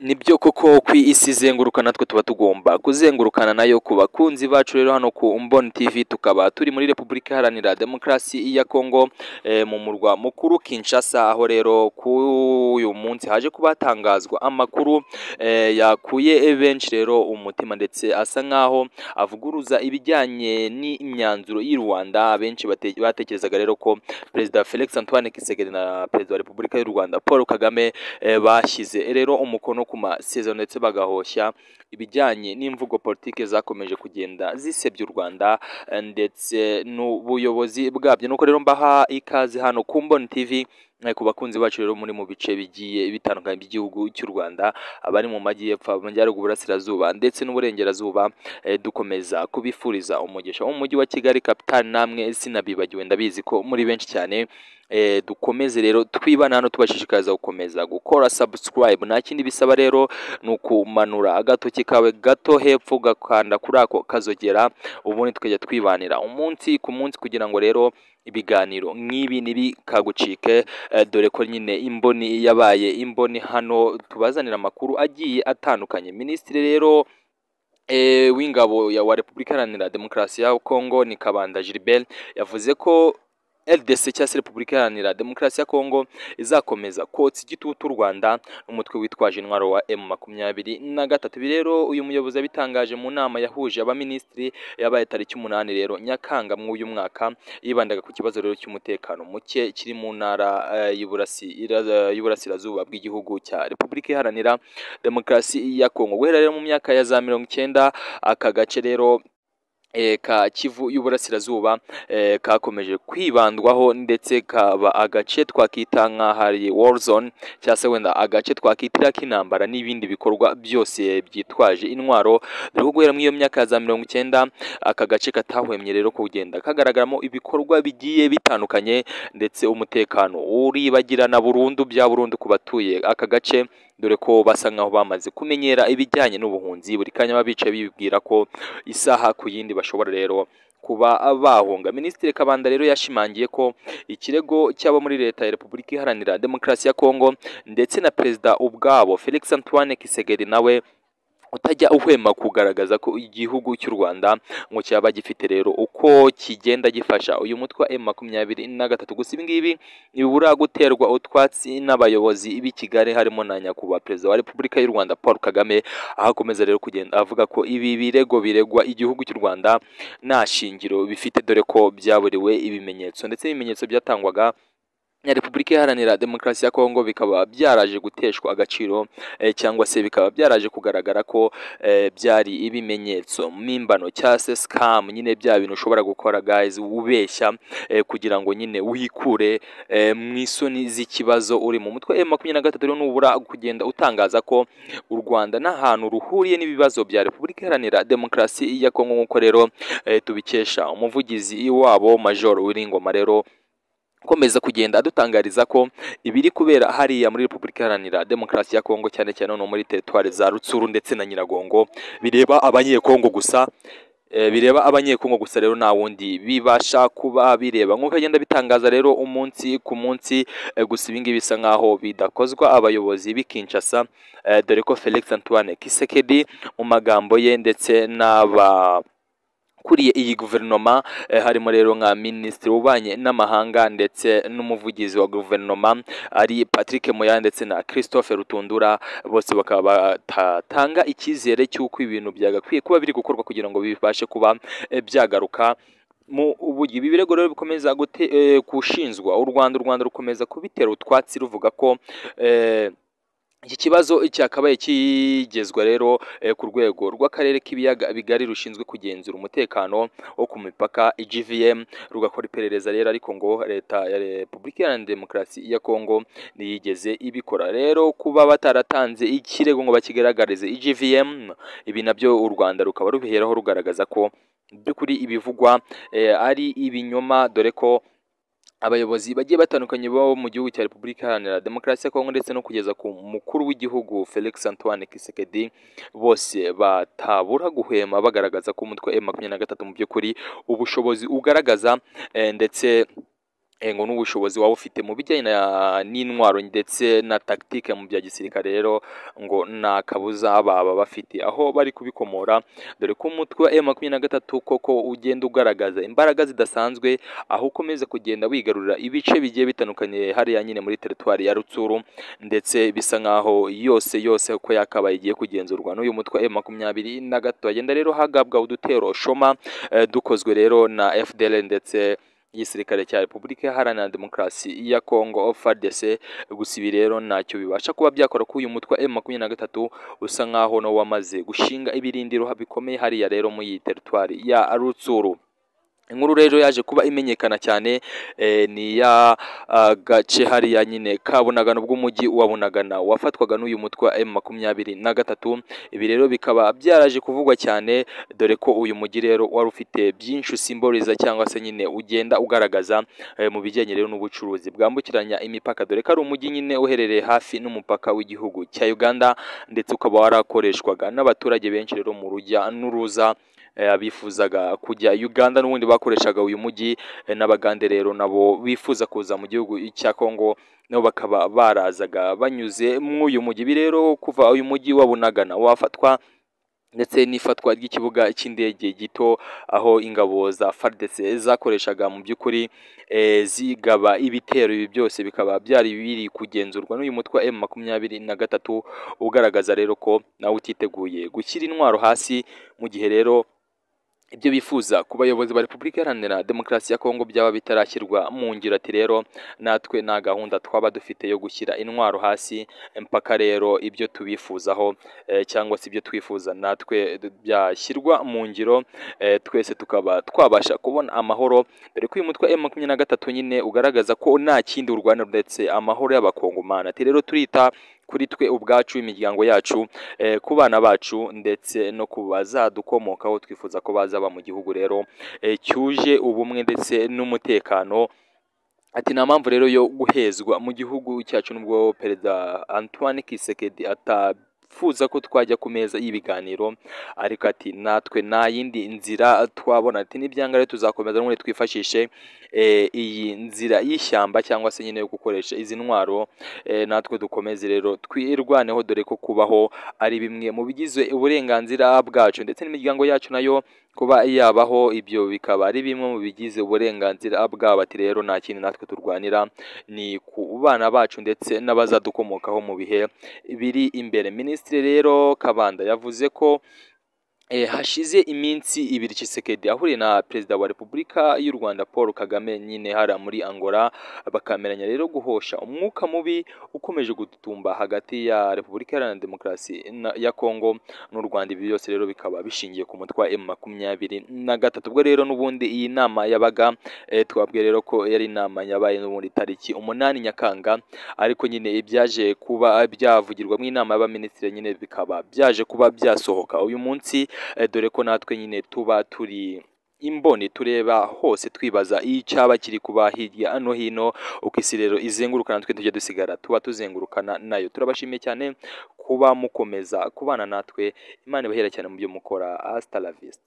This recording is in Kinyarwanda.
nibyo koko ku isi izenguruka natwe tuba tugomba kuzengurukana nayo ku bakunzi bacu rero hano ku mboni tv tukaba turi muri repubulika iharanira demokarasi ya kongo eh, mu murwa mukuru kinshasa aho rero kuri uyu munsi haje kuba hatangazwa amakuru eh, yakuye benshi rero umutima ndetse asa nk'aho avuguruza ibijyanye n'imyanzuro y'i rwanda benshi bate- batekerezaga rero ko perezida felix antoine kisegeri na perezida wa repubulika y'u rwanda paul kagame eh, bashyize rero umukono ku masezerano ndetse bagahoshya ibijyanye n'imvugo politike zakomeje kugenda zisebya u rwanda eh, ndetse n'ubuyobozi bwabyo nuko rero mbaha ikaze hano ku mboni tv eh, ku bakunzi bacu rero muri mu bice bigiye bitandukanye by'igihugu cy'u rwanda abari mu majyepfo amajyaruguru burasirazuba ndetse n'uburengerazuba eh, dukomeza kubifuriza umugisha wo mu mujyi wa kigali kapitani namwe sinabibagiwe ndabizi ko muri benshi cyane eh, dukomeze rero twibana hano tubashishikariza gukomeza gukora subscribe nta kindi bisaba rero ni ukumanura agatoki kawe gato hepfo ugakanda kuri ako kazogera ubundi tukajya twibanira umunsi ku munsi kugira ngo rero ibiganiro nk'ibi ntibikagucike eh, dore ko nyine imboni yabaye imboni hano tubazanira amakuru agiye atandukanye minisitiri rero eh, w'ingabo ya- wa repubulika iharanira demokarasi ya kongo ni kabanda gilbert yavuze ko rdc cyangwa se repubulika iharanira demokarasi ya kongo izakomeza kotsa igitutu u rwanda n'umutwe witwaje intwaro wa m makumyabiri na gatatu ibi rero uyu muyobozi yabitangaje mu nama yahuje abaminisitiri yabaye tariki umunani rero nyakanga mu uyu mwaka yibandaga ku kibazo rero cy'umutekano muke kiri mu ntara eh, y'Iburasi- ira- y'uburasirazuba bw'igihugu cya repubulika iharanira demokarasi ya kongo guhera rero mu myaka ya za mirongo icyenda aka gace rero eh, ka kivu y'uburasirazuba eh, kakomeje kwibandwaho ndetse kaba agace twakita nk'ahari war zone cyangwa se wenda agace twakitira k'intambara n'ibindi bikorwa byose byitwaje intwaro dore ko guhera muri iyo myaka ya za mirongo icyenda aka gace katahwemye rero kugenda kagaragaramo ibikorwa bigiye bitandukanye ndetse umutekano uribagirana burundu bya burundu ku batuye aka gace dore ko basa nkaho bamaze kumenyera ibijyanye n'ubuhunzi buri kanya baba bicaye bibwira ko isaha ku yindi bashobora rero kuba bahunga minisitiri kabanda rero yashimangiye ko ikirego cy'abo muri leta ya repubulika iharanira demokarasi ya kongo ndetse na perezida ubwabo felix antoine kisegeri nawe utajya uhwema kugaragaza ko igihugu cy'u rwanda ngo cyaba gifite rero uko kigenda gifasha uyu mutwe wa m makumyabiri na gatatu gusa ibingibi ntibibura guterwa utwatsi n'abayobozi b'i kigali harimo na nyakubahwa perezida wa repubulika y'u rwanda paul kagame aho akomeza rero kugenda avuga ko ibi birego biregwa igihugu cy'u rwanda nta shingiro bifite dore ko byaburiwe ibimenyetso ndetse ibimenyetso byatangwaga na repubulika iharanira demokarasi ya kongo bikaba byaraje guteshwa agaciro eh, cyangwa se bikaba byaraje kugaragara ko eh, byari ibimenyetso mpimbano cyangwa se scam nyine bya bintu ushobora gukora guys ubeshya eh, kugira ngo nyine wikure eh, mu isoni z'ikibazo uri mu mutwe eh, makumyabiri na gatatu rero nubura kugenda utangaza ko u rwanda nta hantu ruhuriye n'ibibazo bya repubulika iharanira demokarasi ya kongo nk'uko rero eh, tubikesha umuvugizi wabo major wiringoma rero ukomeza kugenda adutangariza ko ibiri kubera hariya muri repubulika iharanira demokarasi ya kongo cyane cyane no muri teritwari za rutsuru ndetse na nyiragongo bireba abanyekongo gusa eh, bireba abanyekongo gusa rero nta wundi bibasha kuba bireba nk'uko agenda bitangaza rero umunsi ku munsi eh, gusa ibingibi bisa nk'aho bidakozwa abayobozi b'i kinshasa eh, dore ko felix antoine kisekedi mu magambo ye ndetse n'aba kuriye iyi guverinoma eh, harimo rero nka minisitiri w'ububanyi n'amahanga ndetse n'umuvugizi wa guverinoma ari patrick moya ndetse na christophe rutundura bose bakaba batatanga icyizere cy'uko ibintu byagakwiye kuba biri gukorwa kugira ngo bibashe kuba eh, byagaruka mu ubugi ibi birego rero bikomeza gute, eh, gushinjwa u rwanda u rwanda rukomeza kubitera utwatsi ruvuga ko eh, iki kibazo cyakabaye kigezwa rero eh, ku rwego rw'akarere k'ibiyaga bigari rushinzwe kugenzura umutekano wo ku mipaka igvm rugakora iperereza rero ariko ngo leta ya repubulika iharanira demokarasi ya kongo ntiyigeze ibikora rero kuba bataratanze ikirego ngo bakigaragarize igvm ibi nabyo u rwanda rukaba rubiheraho rugaragaza ko mu by'ukuri ibivugwa eh, ari ibinyoma dore ko abayobozi bagiye batandukanye bo mu gihugu cya repubulika iharanira demokarasi ya kongo ndetse no kugeza ku mukuru w'igihugu felix antoine kisekedi bose batabura guhema bagaragaza ko umutwe wa m makumyabiri na gatatu mu by'ukuri ubushobozi ugaragaza eh, ndetse ngo n'ubushobozi waba ufite mu bijyanye na- n'intwaro ndetse na tactique mu bya gisirikare rero ngo nta kabuza baba bafite aho bari kubikomora dore ko umutwe wa M23 koko ugenda ugaragaza imbaraga zidasanzwe aho ukomeza kugenda wigarurira ibice bigiye bitandukanye hariya nyine muri teritwari ya Rutsuru ndetse bisa nkaho yose yose uko yakabaye igiye kugenzurwa n'uyu mutwe wa M23 hagenda rero hagabwa udutero shoma eh, dukozwe rero na FDL ndetse igisirikare cya repubulika iharanira demokarasi ya kongo fardc gusa ibi rero ntacyo bibasha kuba byakora ko uyu mutwe wa M23 usa nkaho nawo wamaze gushinga ibirindiro bikomeye hariya rero muri iyi teritwari ya rutsuru inkuru rero yaje kuba imenyekana cyane eh, ni ya ah, gace hariya nyine ka bunagana bw'umujyi wa bunagana wafatwaga n'uyu mutwe wa M23 ibi rero bikaba byaraje kuvugwa cyane dore ko uyu mujyi rero wari ufite byinshi usimboriza cyangwa se nyine ugenda ugaragaza eh, mu bijyanye rero n'ubucuruzi bwambukiranya imipaka dore ko ari umujyi nyine uherereye hafi n'umupaka w'igihugu cya Uganda ndetse ukaba warakoreshwaga n'abaturage benshi rero mu rujya n'uruza eh, bifuzaga kujya Uganda n'ubundi bakoreshaga uyu mujyi eh, n'abagande rero nabo bifuza kuza mu gihugu cya Kongo nabo bakaba barazaga banyuze mu uyu mujyi Ibi rero kuva uyu mujyi wa Bunagana wafatwa ndetse n'ifatwa ry'ikibuga cy'indege gito aho ingabo za FARDC zakoreshaga mu by'ukuri eh, zigaba ibitero ibi byose bikaba byari biri kugenzurwa n'uyu mutwe wa M23 ugaragaza rero ko nawe utiteguye gushyira intwaro hasi mu gihe rero ibyo bifuza ku bayobozi ba repubulika iharanira demokarasi ya kongo byaba bitarashyirwa mu ngiro ati rero natwe nta gahunda twaba dufite yo gushyira intwaro hasi mpaka rero ibyo tubifuzaho eh, cyangwa se ibyo twifuza natwe d- byashyirwa mu ngiro eh, twese tukaba twabasha kubona amahoro dore ko uyu mutwe wa M23 nyine ugaragaza ko nta kindi urwana ndetse amahoro y'abakongomani ati rero turita kuri twe ubwacu imiryango yacu eh, ku bana bacu ndetse no ku bazadukomokaho twifuza ko bazaba mu gihugu rero eh, cyuje ubumwe ndetse n'umutekano Ati nta mpamvu rero yo guhezwa mu gihugu cyacu nubwo perezida Antoine Kisekedi atafuza ko twajya ku meza y'ibiganiro ariko ati natwe nta yindi nzira twabona ati n'ibyanga rero tuzakomeza n'ubundi twifashishe eh, iyi nzira y'ishyamba cyangwa se nyine yo gukoresha izi ntwaro eh, natwe dukomeze rero twirwaneho dore ko kubaho ari bimwe mu bigize uburenganzira bwacu ndetse n'imiryango yacu nayo kuba yabaho ibyo bikaba ari bimwe mu bigize uburenganzira bwabo ati rero nta kindi natwe turwanira ni ku bana bacu ndetse n'abazadukomokaho mu bihe biri imbere minisitiri rero kabanda yavuze ko Eh, hashize iminsi ibiri Tshisekedi ahuriye na perezida wa Repubulika y'u Rwanda Paul Kagame nyine hara muri Angola bakameranya rero guhosha umwuka mubi ukomeje gututumba hagati ya Repubulika Iharanira Demokarasi na- ya Kongo n'u Rwanda ibi byose rero bikaba bishingiye ku mutwe wa M23 ubwo rero n'ubundi iyi nama yabaga eh, twabwiye rero ko yari inama yabaye n'ubundi tariki umunani Nyakanga ariko nyine ibyaje kuba byavugirwa mu inama y'abaminisitiri nyine bikaba byaje kuba byasohoka uyu munsi eh, dore ko natwe nyine tuba turi imboni tureba hose twibaza icyaba kiri kuba hirya no hino uko isi rero izenguruka natwe tujya dusigara tuba tuzengurukana nayo turabashimiye cyane kuba mukomeza kubana natwe imana ibahera cyane mu byo mukora hasta la vista